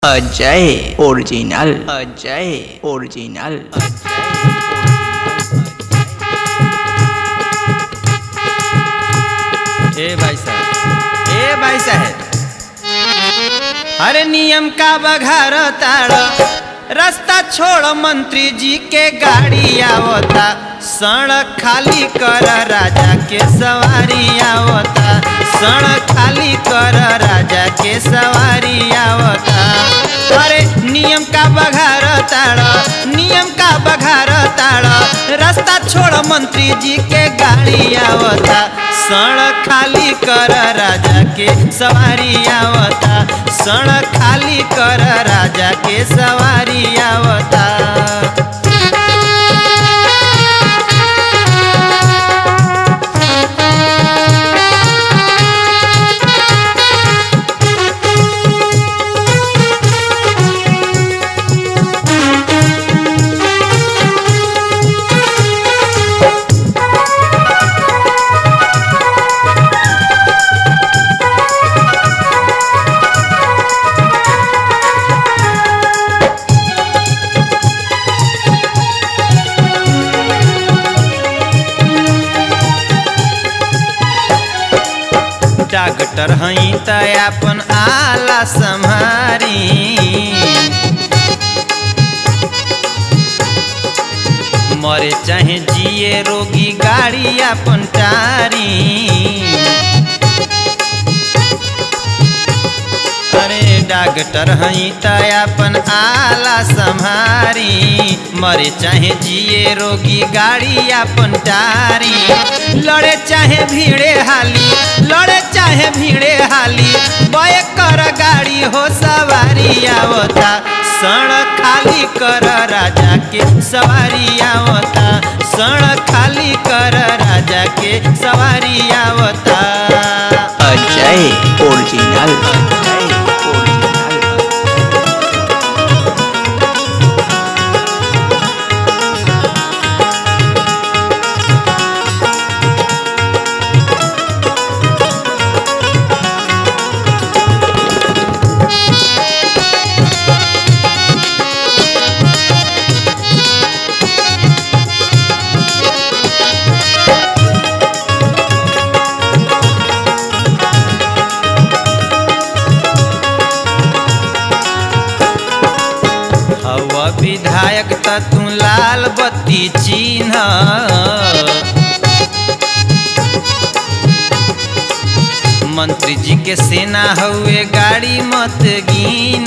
Ajay original Ajay original ए भाई साहब ए भाई साहब अरे नियम का बघार ताड़ रास्ता छोड़ मंत्री जी के गाड़ी आवता सड़क खाली कर राजा के सवारी आवता सड़क खाली कर राजा के सवारी आवता अरे नियम का बघार ताड़ नियम का बघार ताड़ रास्ता छोड़ मंत्री जी के गाड़ी आवता सड़क खाली कर राजा के सवारी आवता सड़क खाली कर राजा के सवारी आवता डॉक्टर हई त अपन आला संहारी मरे चाहे जिए रोगी गाड़ी अपन टारी अरे डॉक्टर हई त अपन आला संहारी मरे चाहे जिए रोगी गाड़ी अपन टारी लड़े चाहे भीड़े हाली लड़े चाहे भीड़े हाली बय कर गाड़ी हो सवारी आवता सड़क खाली कर राजा के सवारी आवता सड़क खाली कर राजा के सवारी आवता अजय ओरिजिनल अजय ओरिजिनल हवा विधायक त तू लाल बत्ती चिन्ह मंत्री जी के सेना हउए गाड़ी मत गिन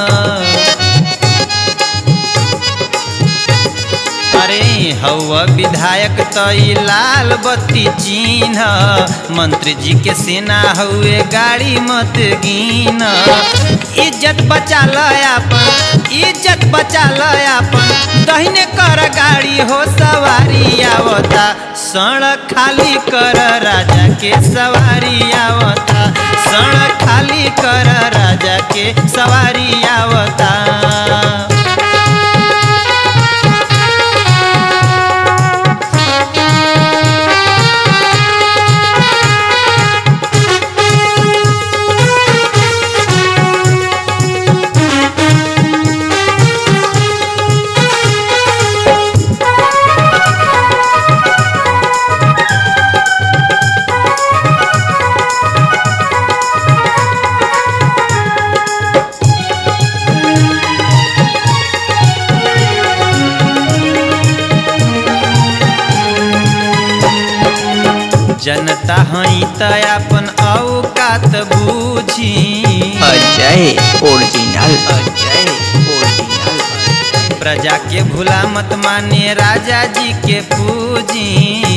अरे हवा विधायक त ई लाल बत्ती चिन्ह मंत्री जी के सेना हउए गाड़ी मत गिन इज्जत बचा ल अपन इज्जत बचा ल अपन दहिने कर गाड़ी हो सवारी आवता सड़क खाली कर राजा के सवारी आवता सड़क खाली कर राजा के सवारी आवता जनता हई त अपन औकात बूझी अजय ओरिजिनल अजय ओरिजिनल प्रजा के भूला मत माने राजा जी के पूजी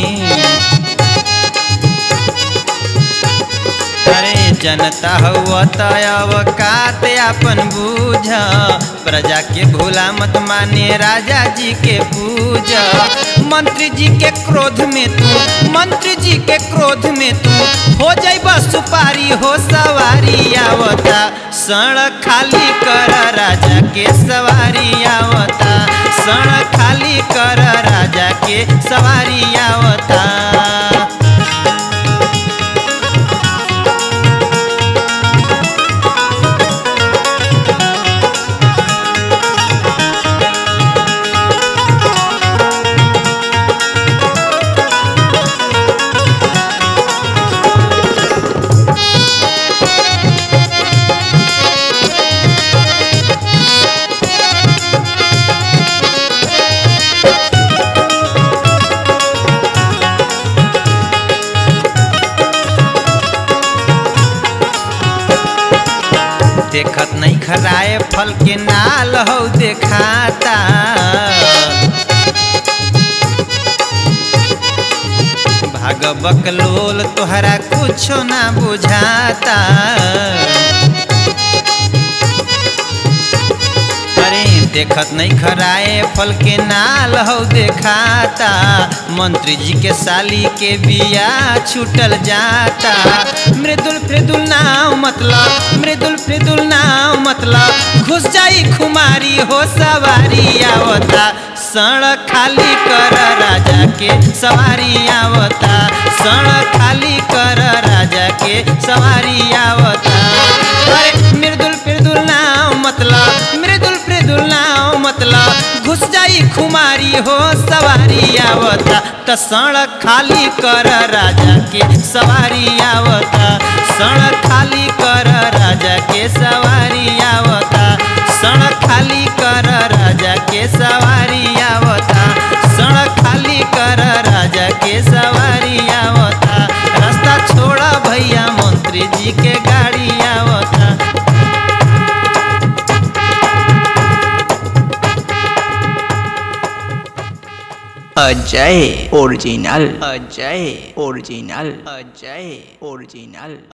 अरे जनता हुआ त अवकात अपन बूझ प्रजा के भूला मत माने राजा जी के पूज मंत्री जी के क्रोध में तू मंत्री जी के क्रोध में तू हो जाइब सुपारी हो सवारी आवता सड़क खाली कर राजा के सवारी आवता सड़क खाली कर राजा के सवारी आवता राय फल के नाल हो देखाता भाग बकलोल तोहरा कुछो ना बुझाता अरे देखत नहीं खराए फल के नाल हो देखाता मंत्री जी के साली के बिया छूटल जाता मृदुल मृदुल नाव मतलब मृदुल मृदुल नाव मतलब घुस जाई खुमारी हो सवारी आवता सड़क खाली कर राजा के सवारी आवता सड़क खाली कर राजा के सवारी आवता अरे मृदुल मृदुल नाव मतलब मृदुल मृदुल नाव मतलब घुस जाई खुमारी हो सवारी आवता त सड़क खाली कर राजा के सवारी आवता सड़क खाली कर राजा के सवारी आवता सड़क खाली कर राजा के सवारी आवता सड़क खाली कर राजा के सवारी आवता रास्ता छोड़ा भैया मंत्री जी के गाड़ी आवता Ajay original Ajay original Ajay original